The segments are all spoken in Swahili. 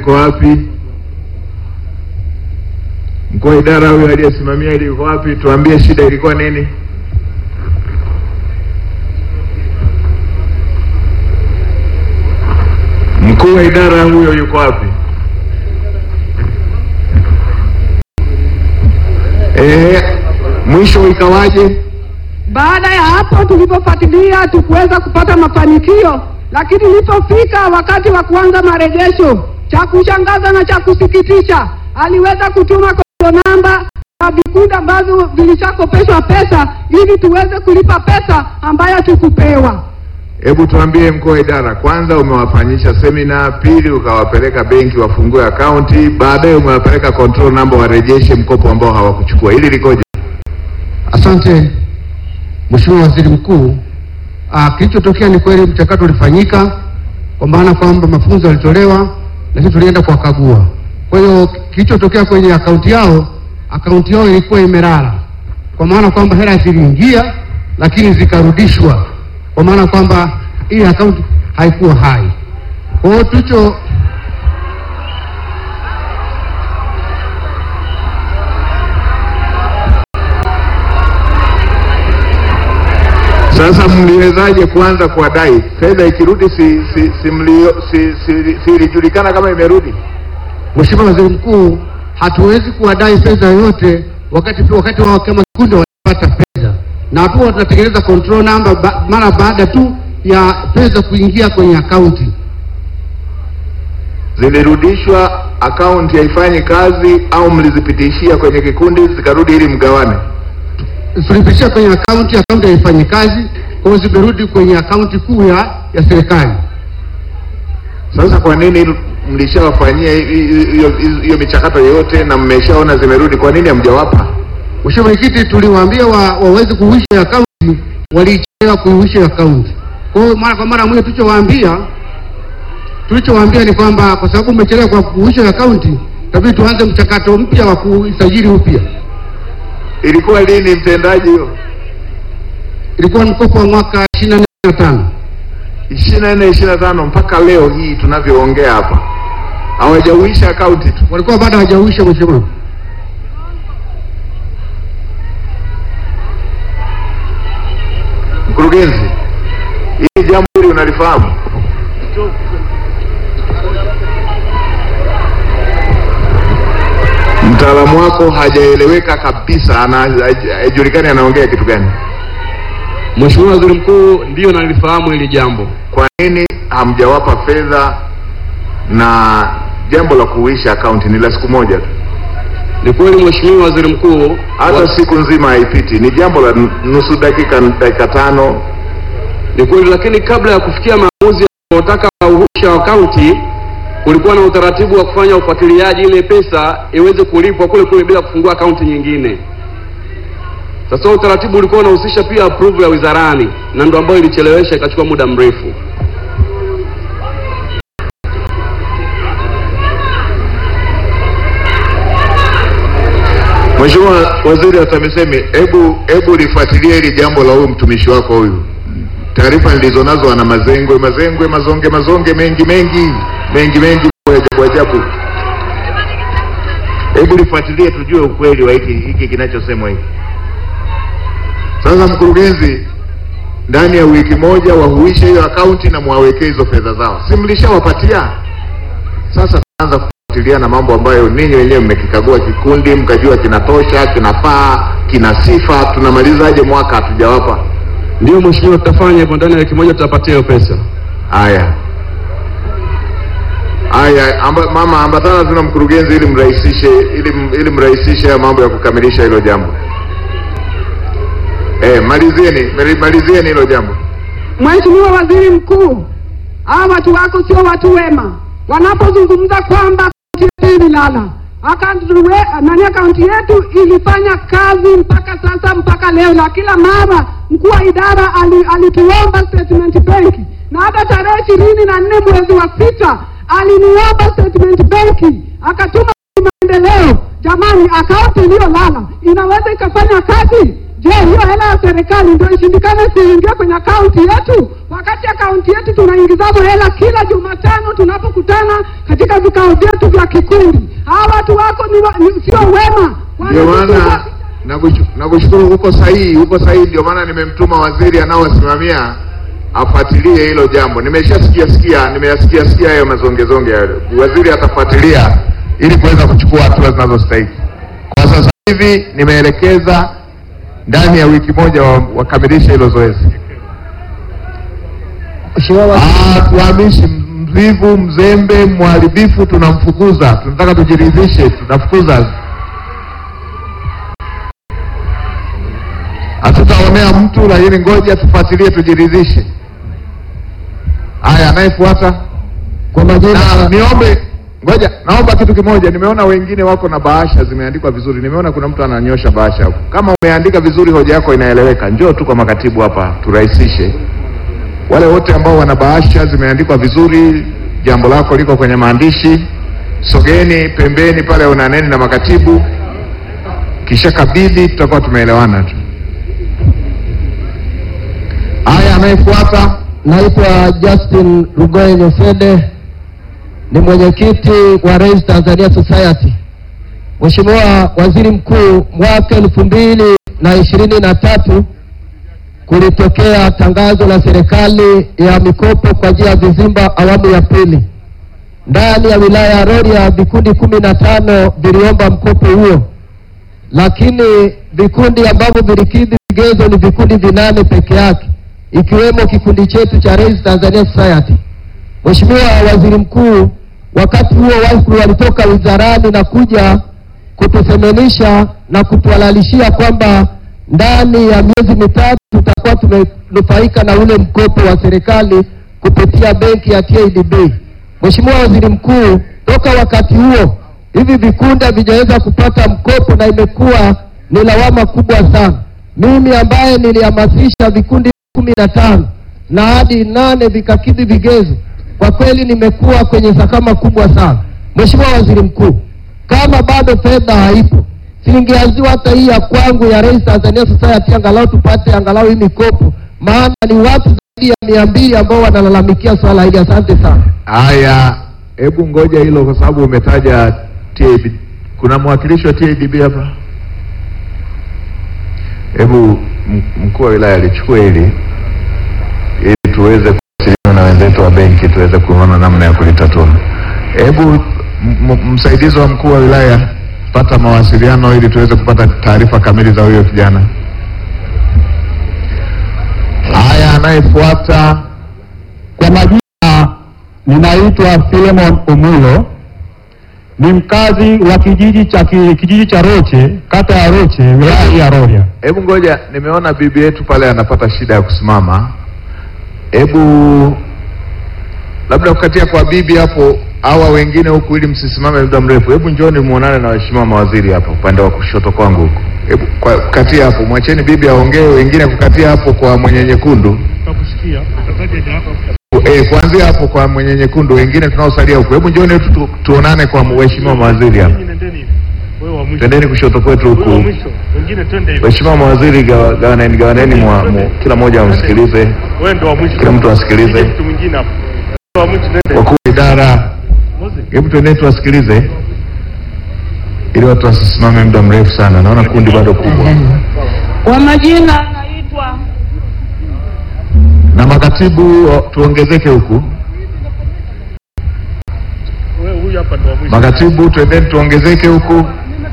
yuko wapi? Mkuu wa idara huyo aliyesimamia ili yuko wapi? Tuambie shida ilikuwa nini? Mkuu wa idara huyo yuko wapi? Eh, mwisho ikawaje? Baada ya hapo tulipofuatilia tukuweza kupata mafanikio, lakini ilipofika wakati wa kuanza marejesho, cha kushangaza na cha kusikitisha, aliweza kutuma kodo namba na vikundi ambavyo vilishakopeshwa pesa ili tuweze kulipa pesa ambayo tukupewa. Hebu tuambie mkuu wa idara, kwanza umewafanyisha semina, pili ukawapeleka benki wafungue akaunti, baadaye umewapeleka control number warejeshe mkopo ambao hawakuchukua. Hili likoje? Asante Mheshimiwa Waziri Mkuu. Ah, kilichotokea ni kweli mchakato ulifanyika kwa maana kwamba mafunzo yalitolewa, lakini tulienda kuwakagua. Kwa hiyo kilichotokea kwenye akaunti yao, akaunti yao ilikuwa imelala, kwa maana kwamba hela ziliingia lakini zikarudishwa, kwa maana kwamba ile akaunti haikuwa hai. Kwa hiyo tulicho Sasa mliwezaje kuanza kuwadai fedha ikirudi? Si si si mlio- si si- si ilijulikana kama imerudi? Mheshimiwa Waziri Mkuu, hatuwezi kuwadai fedha yoyote wakati wakati wao kama kikundi wanapata fedha, na huwa tunatengeneza control number ba, mara baada tu ya fedha kuingia kwenye akaunti. Zilirudishwa, akaunti haifanyi kazi, au mlizipitishia kwenye kikundi zikarudi ili mgawane? Tulipitia kwenye akaunti, akaunti haifanyi kazi, kwa hiyo zimerudi kwenye akaunti kuu ya ya serikali. Sasa kwa nini mlishawafanyia hi- hi- hiyo hiyo michakato yote na mmeshaona zimerudi, kwa nini hamjawapa? Mheshimiwa Mwenyekiti, tuliwaambia wa, waweze kuhuisha akaunti, walichelewa kuhuisha akaunti. Kwa hiyo mara kwa mara mwenye tulichowaambia tulichowaambia ni kwamba kwa sababu umechelewa kwa kuhuisha akaunti, tabii tuanze mchakato mpya wa kuisajili upya. Ilikuwa lini mtendaji hiyo? Ilikuwa mkopo wa mwaka 24 na tano. ishirini na nne ishirini na tano mpaka leo hii tunavyoongea hapa hawajauisha akaunti tu. Walikuwa bado hawajahuisha mheshimiwa. Mkurugenzi, hili jambo hili unalifahamu? Mtaalamu wako hajaeleweka kabisa, ana haijulikani anaongea kitu gani. Mheshimiwa Waziri Mkuu, ndiyo nalifahamu hili jambo. Kwa nini hamjawapa fedha? Na jambo la kuuisha akaunti ni la siku moja tu, Ni kweli Mheshimiwa Waziri Mkuu, hata wa- siku nzima haipiti, ni jambo la nusu dakika, dakika tano. ni kweli, lakini kabla ya kufikia maamuzi ya kutaka uhuisha akaunti, kulikuwa na utaratibu wa kufanya ufuatiliaji ile pesa iweze kulipwa kule kule bila kufungua akaunti nyingine. Sasa utaratibu ulikuwa unahusisha pia approve ya wizarani, na ndo ambayo ilichelewesha ikachukua muda mrefu. Mheshimiwa Waziri wa TAMISEMI, hebu hebu lifuatilie hili jambo la huyu mtumishi wako huyu. Taarifa nilizonazo ana mazengwe mazengwe mazonge mazonge mengi mengi mengi mengi ya ajabu ajabu. Hebu lifuatilie tujue ukweli wa hiki hiki kinachosemwa hiki. Sasa mkurugenzi, ndani ya wiki moja wahuishe hiyo akaunti na mwawekee hizo fedha zao, si mlishawapatia? Sasa tunaanza kufuatilia na mambo ambayo ninyi wenyewe mmekikagua kikundi mkajua kinatosha, kinafaa, kina sifa. Tunamalizaje mwaka hatujawapa? Ndiyo Mheshimiwa, tutafanya hivyo ndani ya wiki moja, tutapatia hiyo pesa. Haya haya, amba, mama ambatana tuna mkurugenzi, ili mrahisishe ili, ili mrahisishe haya mambo ya kukamilisha hilo jambo. Eh, malizieni mali- malizieni hilo jambo. Mheshimiwa Waziri Mkuu, hawa watu wako sio watu wema. Wanapozungumza kwamba akaunti yetu ililala, akaunti we- nani, akaunti yetu ilifanya kazi mpaka sasa, mpaka leo, na kila mara mkuu wa idara ali- alituomba statement benki, na hata tarehe ishirini na nne mwezi wa sita aliniomba statement benki, akatuma maendeleo. Jamani, akaunti iliyolala inaweza ikafanya kazi? Je, hiyo hela ya serikali ndio ishindikane isiingie kwenye akaunti yetu? wakati akaunti yetu tunaingizazo hela kila Jumatano tunapokutana katika vikao vyetu vya kikundi. Hawa watu wako ni, wa- ni sio wema, Ndio maana Wanatutupa- nakushu- nakushukuru, uko sahihi, uko sahihi. Ndio maana nimemtuma waziri anaowasimamia afuatilie hilo jambo. Nimeshasikia sikia, nimeyasikia sikia hayo mazongezonge hayo. Waziri atafuatilia ili kuweza kuchukua hatua zinazostahili. Kwa sasa hivi nimeelekeza ndani ya wiki moja wa- wakamilishe hilo zoezi. Ah, tuhamishi mvivu, mzembe, mharibifu tunamfukuza. Tunataka tujiridhishe, tunafukuza. Hatutaonea mtu, lakini ngoja tufuatilie, tujiridhishe. Haya, anayefuata Kwa majina na niombe, ngoja, naomba kitu kimoja. Nimeona wengine wako na bahasha zimeandikwa vizuri. Nimeona kuna mtu ananyosha bahasha hapo. Kama umeandika vizuri, hoja yako inaeleweka, njoo tu kwa makatibu hapa turahisishe. Wale wote ambao wana bahasha zimeandikwa vizuri, jambo lako liko kwenye maandishi, sogeni pembeni pale, unaneni na makatibu, kisha kabidhi, tutakuwa tumeelewana tu. Haya, anayefuata naitwa Justin Rugoye Nyofede, ni mwenyekiti wa Raise Tanzania Society. Mheshimiwa Waziri Mkuu, mwaka elfu mbili na ishirini na tatu kulitokea tangazo la serikali ya mikopo kwa njia ya vizimba awamu ya pili. Ndani ya wilaya ya Rorya vikundi kumi na tano viliomba mkopo huo, lakini vikundi ambavyo vilikidhi vigezo ni vikundi vinane peke yake, ikiwemo kikundi chetu cha Raise Tanzania Society. Mheshimiwa Waziri Mkuu, wakati huo wakfu walitoka wizarani na kuja kutuseminisha na kutuhalalishia kwamba ndani ya miezi mitatu tutakuwa tumenufaika na ule mkopo wa serikali kupitia benki ya TADB. Mheshimiwa Waziri Mkuu, toka wakati huo hivi vikundi havijaweza kupata mkopo na imekuwa ni lawama kubwa sana. Mimi ambaye nilihamasisha vikundi kumi na tano na hadi nane vikakidhi vigezo, kwa kweli nimekuwa kwenye sakama kubwa sana. Mheshimiwa Waziri Mkuu, kama bado fedha haipo, singeanziwa hata hii ya kwangu ya Raise Tanzania Society, angalau tupate angalau hii mikopo, maana ni watu zaidi ya mia mbili ambao wanalalamikia swala hili. Asante sana. Haya, hebu ngoja hilo, kwa sababu umetaja TAB. Kuna mwakilishi wa TADB hapa? Hebu m- mkuu wa wilaya alichukue hili ili tuweze kuwasiliana na wenzetu wa benki tuweze kuona namna ya kulitatua. Hebu m- m- msaidizi wa mkuu wa wilaya, pata mawasiliano ili tuweze kupata taarifa kamili za huyo kijana. Haya, anayefuata Kwa majina ninaitwa Philemon Umulo, ni mkazi wa kijiji cha ki- kijiji cha Roche, kata ya Roche, wilaya ya Rorya. Hebu ngoja, nimeona bibi yetu pale anapata shida ya kusimama. Hebu labda kukatia kwa bibi hapo, hawa wengine huku, ili msisimame muda mrefu. Hebu njoni muonane na waheshimiwa mawaziri hapa upande wa kushoto kwangu huku. Hebu kwa- kukatia hapo, mwacheni bibi aongee, wengine kukatia hapo kwa mwenye nyekundu. Eh, kuanzia hapo kwa mwenye nyekundu, wengine tunaosalia huku. Hebu njoni tu, tu, tuonane kwa waheshimiwa mawaziri hapa. Tendeni kushoto kwetu huku. Waheshimiwa mawaziri, gawa- gawaneni gawaneni, mwa- mu- kila mmoja amsikilize, kila mtu asikilize. Wakuu wa idara, hebu twendeni tuwasikilize, ili watu wasisimame muda mrefu sana. Naona kundi bado kubwa, Kwa majina naitwa na makatibu o, tuongezeke huku. Makatibu, twendeni tuongezeke huku.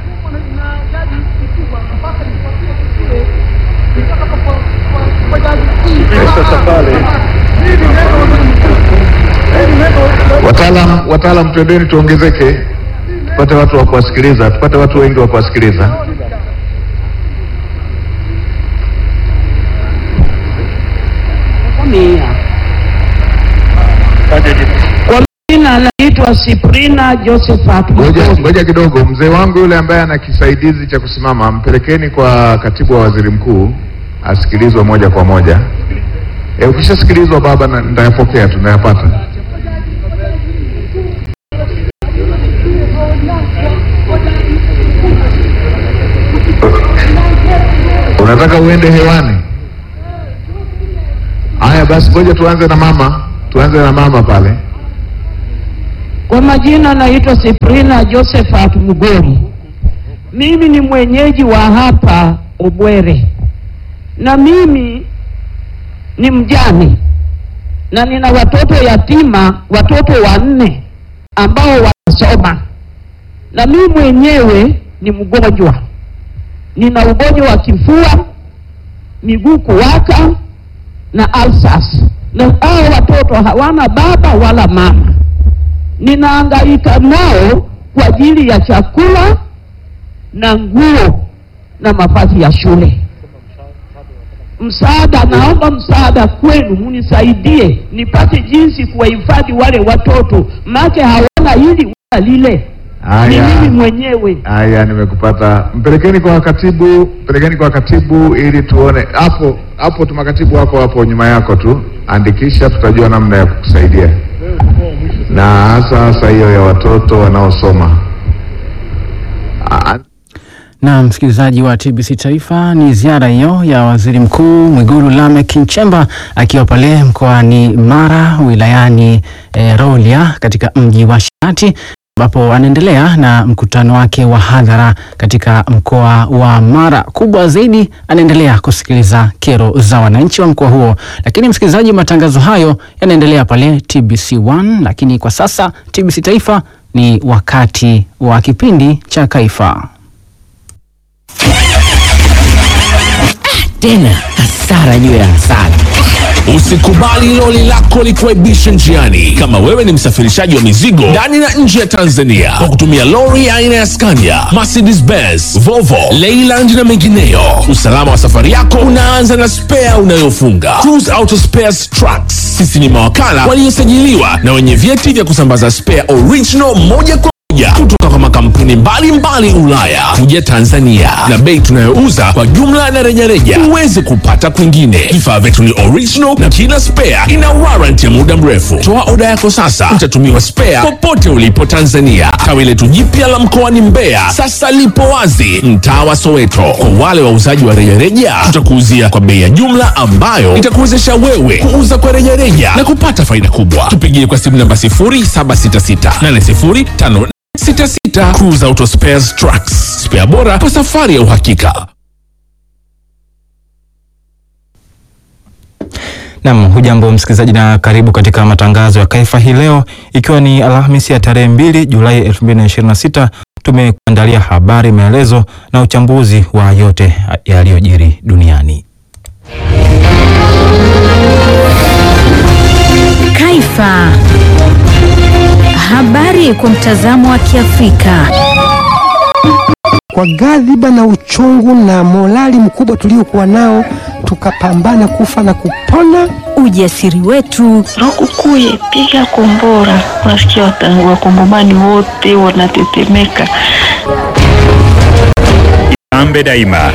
Wataalam, wataalam, twendeni tuongezeke, tupate watu wa kuwasikiliza, tupate watu wengi wa kuwasikiliza. Mia. Kwa majina naitwa Siprina Josephat Ngoja, Mgogo. ngoja kidogo, mzee wangu yule ambaye ana kisaidizi cha kusimama, mpelekeni kwa katibu wa waziri mkuu asikilizwe moja kwa moja. E, ukishasikilizwa baba, na- nitayapokea tu, nitayapata. Unataka uende hewani? Haya basi, ngoja tuanze na mama, tuanze na mama pale. Kwa majina naitwa Siprina Josephat Mugori. Mimi ni mwenyeji wa hapa Obwere, na mimi ni mjane na nina watoto yatima, watoto wanne ambao wanasoma, na mimi mwenyewe ni mgonjwa, nina ugonjwa wa kifua, miguu kuwaka na alsas, na hao watoto hawana baba wala mama ninahangaika nao kwa ajili ya chakula na nguo na mavazi ya shule. Msaada, naomba msaada kwenu, munisaidie nipate jinsi kuwahifadhi wale watoto, make hawana hili wala lile. Ni Haya. mimi mwenyewe. Haya, nimekupata. Mpelekeni kwa katibu, mpelekeni kwa katibu ili tuone hapo hapo. Tu makatibu wako hapo nyuma yako tu, andikisha, tutajua namna ya kukusaidia, na hasa hasa hiyo ya watoto wanaosoma. Ah, Na msikilizaji wa TBC Taifa, ni ziara hiyo ya Waziri Mkuu Mwigulu Lameck Nchemba akiwa pale mkoani Mara wilayani e, Rorya katika mji wa Shati ambapo anaendelea na mkutano wake wa hadhara katika mkoa wa Mara. Kubwa zaidi, anaendelea kusikiliza kero za wananchi wa mkoa huo. Lakini msikilizaji, matangazo hayo yanaendelea pale TBC1, lakini kwa sasa TBC Taifa ni wakati wa kipindi cha Kaifa. tena hasara juu ya hasara. Usikubali loli lako likuaibishe njiani. Kama wewe ni msafirishaji wa mizigo ndani na nje ya Tanzania kwa kutumia lori aina ya Scania, Mercedes Benz, Volvo, Leyland na mengineyo, usalama wa safari yako unaanza na spea unayofunga. Cruise Auto Spares Trucks, sisi ni mawakala waliosajiliwa na wenye vyeti vya kusambaza spare original moja kwa moja kutoka kwa makampuni mbalimbali Ulaya kuja Tanzania, na bei tunayouza kwa jumla na rejareja huwezi kupata kwingine. Vifaa vyetu ni original na kila spare ina warranty ya muda mrefu. Toa oda yako sasa, utatumiwa spare popote ulipo Tanzania. Tawi letu jipya la mkoani Mbeya sasa lipo wazi mtaa wa Soweto. Kwa wale wauzaji wa rejareja, tutakuuzia kwa bei ya jumla ambayo itakuwezesha wewe kuuza kwa rejareja na kupata faida kubwa. Tupigie kwa simu namba 0766 80 66 Cruise Auto Spares Trucks, spare bora kwa safari ya uhakika. Nam, hujambo msikilizaji na karibu katika matangazo ya Kaifa hii leo, ikiwa ni Alhamisi ya tarehe 2 Julai 2026. Tumekuandalia habari, maelezo na uchambuzi wa yote yaliyojiri duniani. Kaifa. Habari kwa mtazamo wa Kiafrika. Kwa ghadhiba na uchungu na morali mkubwa tuliokuwa nao, tukapambana kufa na kupona. Ujasiri wetu, Lukukuye, piga kombora. Unasikia wata- wakongomani wote wanatetemeka. Ambe daima.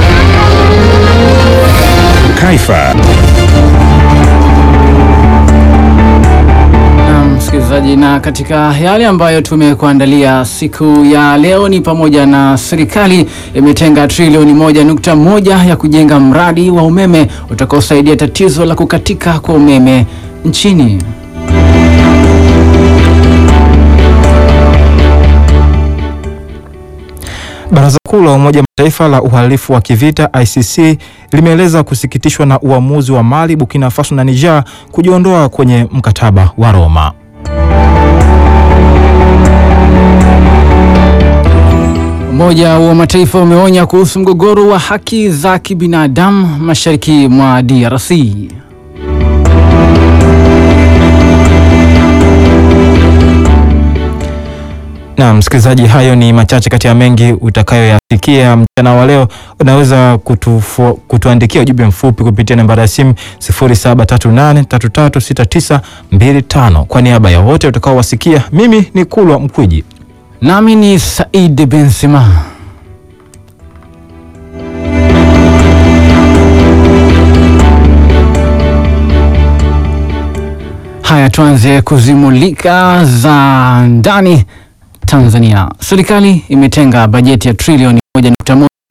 Kaifa. Na msikilizaji, na katika yale ambayo tumekuandalia siku ya leo ni pamoja na serikali imetenga trilioni moja nukta moja ya kujenga mradi wa umeme utakaosaidia tatizo la kukatika kwa umeme nchini. Baraza Kuu la Umoja wa Mataifa la uhalifu wa kivita ICC limeeleza kusikitishwa na uamuzi wa Mali, Burkina Faso na Niger kujiondoa kwenye mkataba wa Roma. Umoja wa Mataifa umeonya kuhusu mgogoro wa haki za kibinadamu mashariki mwa DRC. Na msikilizaji, hayo ni machache kati ya mengi utakayoyasikia mchana wa leo. Unaweza kutufu, kutuandikia ujumbe mfupi kupitia nambari ya simu 0738336925. Kwa niaba ya wote utakaowasikia, mimi ni Kulwa Mkwiji nami ni Said Benzema. Haya, tuanze kuzimulika za ndani Tanzania. Serikali imetenga bajeti ya trilioni moja nukta moja ya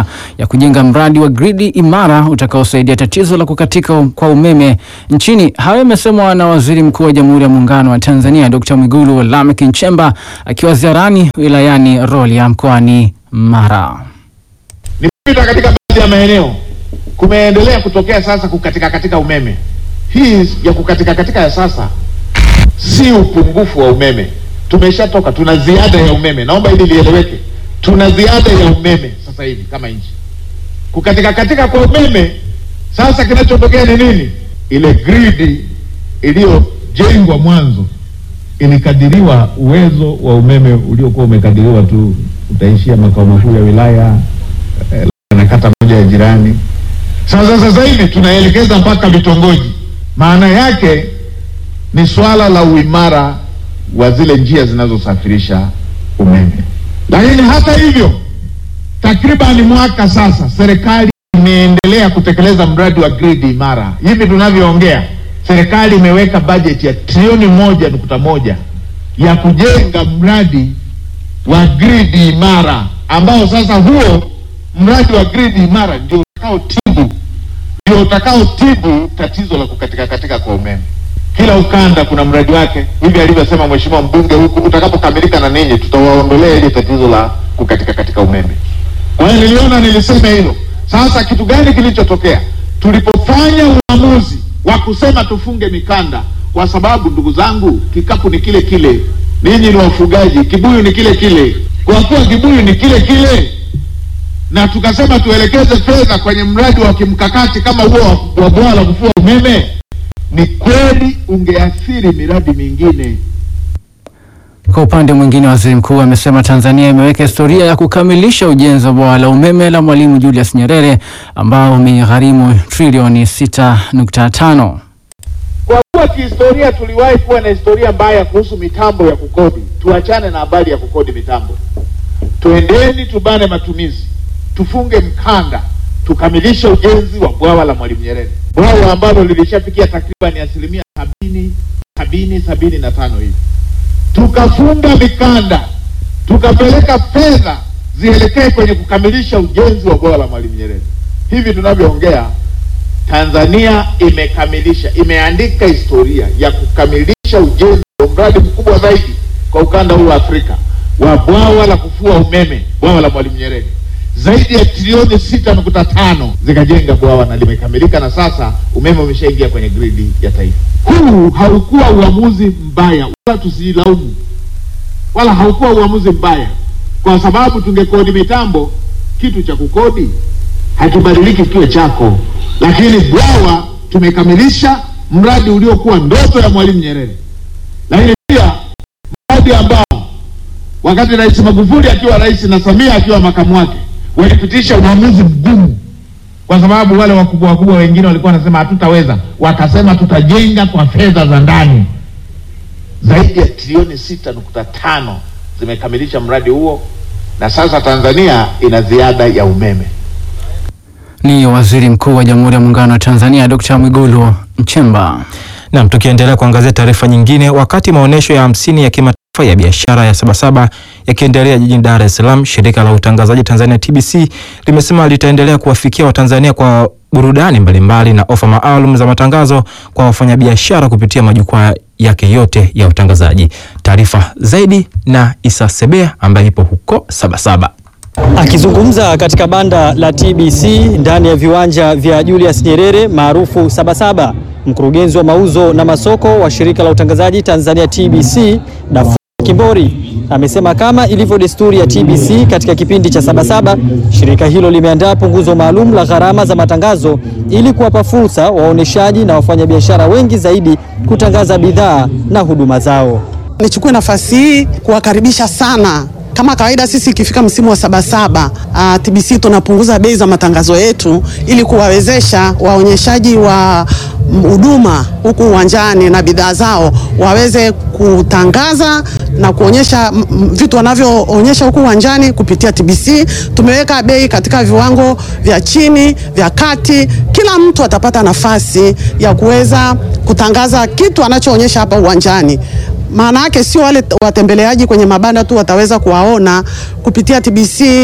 ya kujenga mradi wa gridi imara utakaosaidia tatizo la kukatika kwa umeme nchini. Hayo yamesemwa na Waziri Mkuu wa Jamhuri ya Muungano wa Tanzania Dr. Mwigulu Lameck Nchemba akiwa ziarani wilayani Rorya mkoani Mara. Nimepita katika baadhi ya maeneo kumeendelea kutokea sasa kukatika katika umeme. Hii ya kukatika katika ya sasa si upungufu wa umeme, tumeshatoka, tuna ziada ya umeme. Naomba hili lieleweke, tuna ziada ya umeme sasa hivi kama nchi. Kukatika katika kwa umeme sasa, kinachotokea ni nini? Ile gridi iliyojengwa mwanzo ilikadiriwa uwezo wa umeme uliokuwa umekadiriwa tu utaishia makao makuu ya wilaya eh, na kata moja ya jirani. Sasa sasa hivi tunaelekeza mpaka vitongoji. Maana yake ni swala la uimara wa zile njia zinazosafirisha umeme. Lakini hata hivyo, takriban mwaka sasa serikali imeendelea kutekeleza mradi wa gridi imara. Hivi tunavyoongea, serikali imeweka bajeti ya trilioni moja nukta moja ya kujenga mradi wa gridi imara, ambao sasa huo mradi wa gridi imara ndio utakaotibu ndio utakaotibu tatizo la kukatika katika kwa umeme. Kila ukanda kuna mradi wake, hivi alivyosema mheshimiwa mbunge huku, utakapokamilika na ninyi tutawaondolea ile tatizo la kukatika katika umeme. Kwa hiyo niliona niliseme hilo. Sasa kitu gani kilichotokea tulipofanya uamuzi wa kusema tufunge mikanda? Kwa sababu ndugu zangu, kikapu ni kile kile, ninyi ni wafugaji, kibuyu ni kile kile. Kwa kuwa kibuyu ni kile kile, na tukasema tuelekeze fedha kwenye mradi wa kimkakati kama huo wa bwawa la kufua umeme, ni kweli ungeathiri miradi mingine. Kwa upande mwingine, waziri mkuu amesema Tanzania imeweka historia ya kukamilisha ujenzi wa bwawa la umeme la Mwalimu Julius Nyerere ambao umegharimu trilioni 6.5. Kwa kuwa kihistoria tuliwahi kuwa na historia mbaya kuhusu mitambo ya kukodi, tuachane na habari ya kukodi mitambo, tuendeni tubane matumizi, tufunge mkanda, tukamilishe ujenzi wa bwawa la Mwalimu Nyerere, bwawa ambalo lilishafikia takriban asilimia sabini sabini sabini na tano hivi tukafunga mikanda tukapeleka fedha zielekee kwenye kukamilisha ujenzi wa bwawa la Mwalimu Nyerere. Hivi tunavyoongea, Tanzania imekamilisha, imeandika historia ya kukamilisha ujenzi wa mradi mkubwa zaidi kwa ukanda huu wa Afrika wa bwawa la kufua umeme, bwawa la Mwalimu Nyerere. Zaidi ya trilioni sita nukta tano zikajenga bwawa na limekamilika, na sasa umeme umeshaingia kwenye gridi ya taifa. Huu haukuwa uamuzi mbaya, wala tusijilaumu, wala haukuwa uamuzi mbaya, kwa sababu tungekodi mitambo, kitu cha kukodi hakibadiliki kiwe chako, lakini bwawa tumekamilisha mradi uliokuwa ndoto ya Mwalimu Nyerere, lakini pia mradi ambao wakati Rais Magufuli akiwa rais na Samia akiwa makamu wake walipitisha uamuzi mgumu, kwa sababu wale wakubwa wakubwa wengine walikuwa wanasema hatutaweza, wakasema tutajenga kwa fedha za ndani. Zaidi ya trilioni sita nukta tano zimekamilisha mradi huo, na sasa Tanzania ina ziada ya umeme. Ni waziri mkuu wa Jamhuri ya Muungano wa Tanzania Dr. Mwigulu Nchemba. Naam, tukiendelea kuangazia taarifa nyingine, wakati maonyesho ya hamsini ya kimataifa ya biashara ya Sabasaba yakiendelea jijini Dar es Salaam, shirika la utangazaji Tanzania TBC limesema litaendelea kuwafikia Watanzania kwa burudani mbalimbali na ofa maalum za matangazo kwa wafanyabiashara kupitia majukwaa yake yote ya utangazaji. Taarifa zaidi na Isa Sebea ambaye ipo huko Sabasaba. Akizungumza katika banda la TBC ndani ya viwanja vya Julius Nyerere maarufu Sabasaba, mkurugenzi wa mauzo na masoko wa shirika la utangazaji Tanzania TBC Dafu Kimbori amesema kama ilivyo desturi ya TBC katika kipindi cha Sabasaba, shirika hilo limeandaa punguzo maalum la gharama za matangazo ili kuwapa fursa waoneshaji na wafanyabiashara wengi zaidi kutangaza bidhaa na huduma zao. Nichukue nafasi hii kuwakaribisha sana kama kawaida sisi ikifika msimu wa Sabasaba uh, TBC tunapunguza bei za matangazo yetu ili kuwawezesha waonyeshaji wa huduma huku uwanjani na bidhaa zao waweze kutangaza na kuonyesha vitu wanavyoonyesha huku uwanjani kupitia TBC. Tumeweka bei katika viwango vya chini, vya kati. Kila mtu atapata nafasi ya kuweza kutangaza kitu anachoonyesha hapa uwanjani. Maana yake sio wale watembeleaji kwenye mabanda tu wataweza kuwaona kupitia TBC.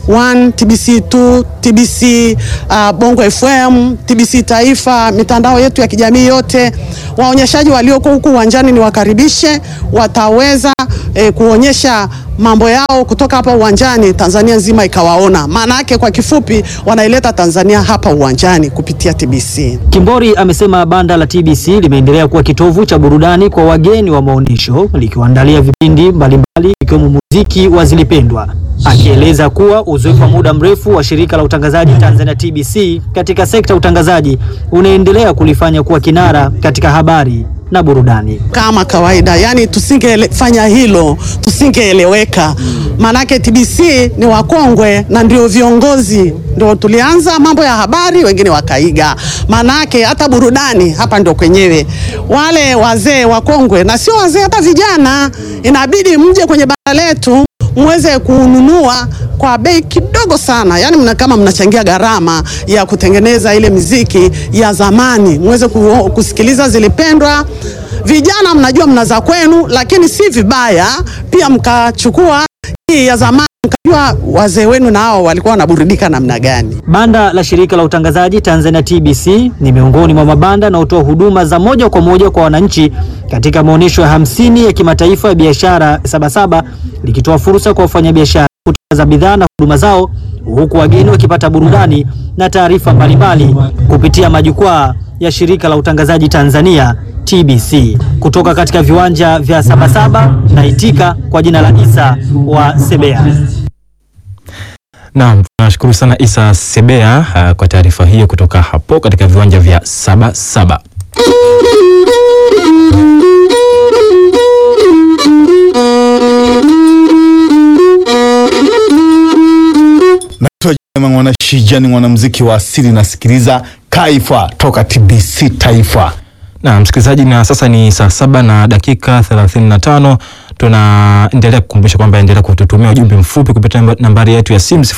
1, TBC 2, TBC uh, Bongo FM, TBC Taifa, mitandao yetu ya kijamii yote. Waonyeshaji walioko huku uwanjani ni wakaribishe, wataweza eh, kuonyesha mambo yao kutoka hapa uwanjani, Tanzania nzima ikawaona. Maana yake kwa kifupi, wanaileta Tanzania hapa uwanjani kupitia TBC. Kimbori amesema banda la TBC limeendelea kuwa kitovu cha burudani kwa wageni wa maonyesho likiwaandalia vipindi mbalimbali ikiwemo muziki wa Zilipendwa, akieleza kuwa uzoefu wa muda mrefu wa shirika la utangazaji Tanzania TBC katika sekta ya utangazaji unaendelea kulifanya kuwa kinara katika habari na burudani. Kama kawaida, yani tusingefanya hilo tusingeeleweka. Maanake TBC ni wakongwe na ndio viongozi, ndio tulianza mambo ya habari, wengine wakaiga. Maanake hata burudani hapa ndio kwenyewe, wale wazee wakongwe na sio wazee, hata vijana, inabidi mje kwenye banda letu muweze kununua kwa bei kidogo sana, yani mna kama mnachangia gharama ya kutengeneza ile miziki ya zamani, muweze ku, kusikiliza Zilipendwa. Vijana mnajua mna za kwenu, lakini si vibaya pia mkachukua hii ya zamani, mkajua wazee wenu nao walikuwa wanaburudika namna gani. Banda la shirika la utangazaji Tanzania TBC ni miongoni mwa mabanda yanayotoa huduma za moja kwa moja kwa wananchi katika maonyesho ya hamsini ya kimataifa ya biashara Sabasaba, likitoa fursa kwa wafanyabiashara kutangaza bidhaa na huduma zao, huku wageni wakipata burudani na taarifa mbalimbali kupitia majukwaa ya shirika la utangazaji Tanzania TBC. Kutoka katika viwanja vya Sabasaba na itika kwa jina la Isa wa Sebea. Naam, tunashukuru sana Isa Sebea uh, kwa taarifa hiyo kutoka hapo katika viwanja vya Sabasaba. Naitwa Jema Mwana Shija, ni mwanamuziki wa asili, nasikiliza Kaifa toka TBC Taifa. Na msikilizaji, na sasa ni saa saba na dakika 35. Tunaendelea kukumbusha kwamba endelea kututumia ujumbe mfupi kupitia namba- nambari yetu ya simu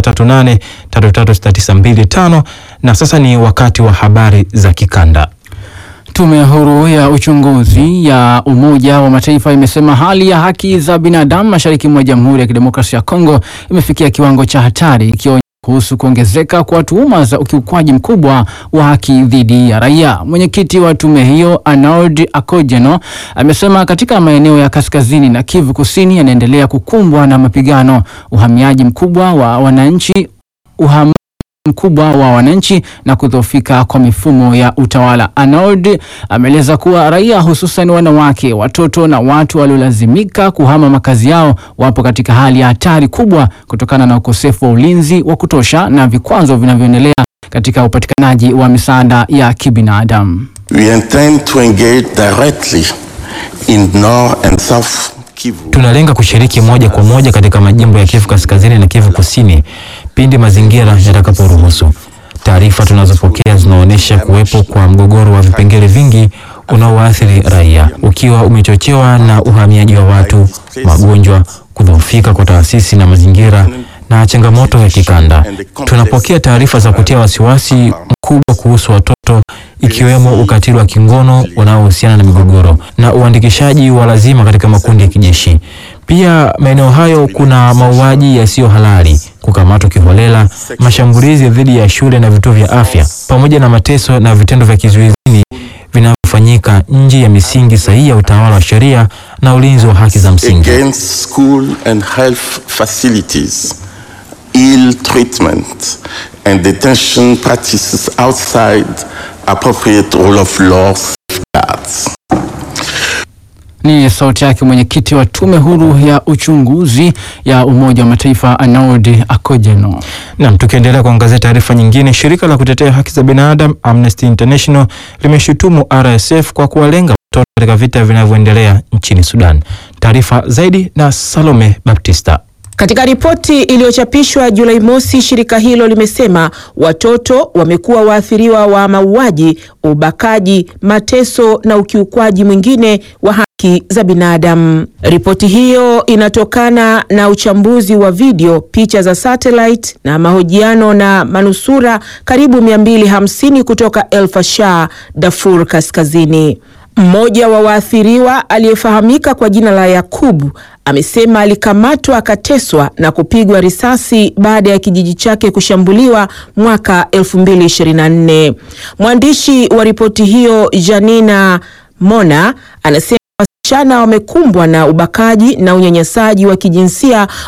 0738336925 na sasa ni wakati wa habari za kikanda. Tume huru ya uchunguzi ya Umoja wa Mataifa imesema hali ya haki za binadamu mashariki mwa Jamhuri ya Kidemokrasia ya Kongo imefikia kiwango cha hatari, ikionya kuhusu kuongezeka kwa tuhuma za ukiukwaji mkubwa wa haki dhidi ya raia. Mwenyekiti wa tume hiyo Arnaud Akojeno amesema katika maeneo ya kaskazini na Kivu Kusini yanaendelea kukumbwa na mapigano, uhamiaji mkubwa wa wananchi uham mkubwa wa wananchi na kudhoofika kwa mifumo ya utawala. Arnaud ameeleza kuwa raia hususan wanawake, watoto na watu waliolazimika kuhama makazi yao wapo katika hali ya hatari kubwa kutokana na ukosefu wa ulinzi wa kutosha na vikwazo vinavyoendelea katika upatikanaji wa misaada ya kibinadamu. We intend to engage directly in North and South Kivu. Tunalenga kushiriki moja kwa moja katika majimbo ya Kivu Kaskazini na Kivu Kusini pindi mazingira yatakaporuhusu. Taarifa tunazopokea zinaonyesha kuwepo kwa mgogoro wa vipengele vingi unaoathiri raia, ukiwa umechochewa na uhamiaji wa watu, magonjwa, kudhoofika kwa taasisi na mazingira na changamoto ya kikanda. Tunapokea taarifa za kutia wasiwasi mkubwa kuhusu watoto ikiwemo ukatili wa kingono unaohusiana na migogoro na uandikishaji wa lazima katika makundi ya kijeshi. Pia maeneo hayo kuna mauaji yasiyo halali, kukamatwa kiholela, mashambulizi dhidi ya shule na vituo vya afya, pamoja na mateso na vitendo vya kizuizini vinavyofanyika nje ya misingi sahihi ya utawala wa sheria na ulinzi wa haki za msingi. Against school and health facilities, ill treatment and detention practices outside appropriate rule of law safeguards. Ni sauti yake mwenyekiti wa tume huru ya uchunguzi ya Umoja wa Mataifa Arnaud Akojeno. Nam, tukiendelea kuangazia taarifa nyingine, shirika la kutetea haki za binadamu Amnesty International limeshutumu RSF kwa kuwalenga watoto katika vita vinavyoendelea nchini Sudan. Taarifa zaidi na Salome Baptista. Katika ripoti iliyochapishwa Julai mosi, shirika hilo limesema watoto wamekuwa waathiriwa wa mauaji, ubakaji, mateso na ukiukwaji mwingine wa haki za binadamu. Ripoti hiyo inatokana na uchambuzi wa video, picha za satellite na mahojiano na manusura karibu 250 kutoka El Fasher, Darfur Kaskazini. Mmoja wa waathiriwa aliyefahamika kwa jina la Yakubu amesema alikamatwa akateswa na kupigwa risasi baada ya kijiji chake kushambuliwa mwaka 2024. Mwandishi wa ripoti hiyo Janina Mona anasema wasichana wamekumbwa na ubakaji na unyanyasaji wa kijinsia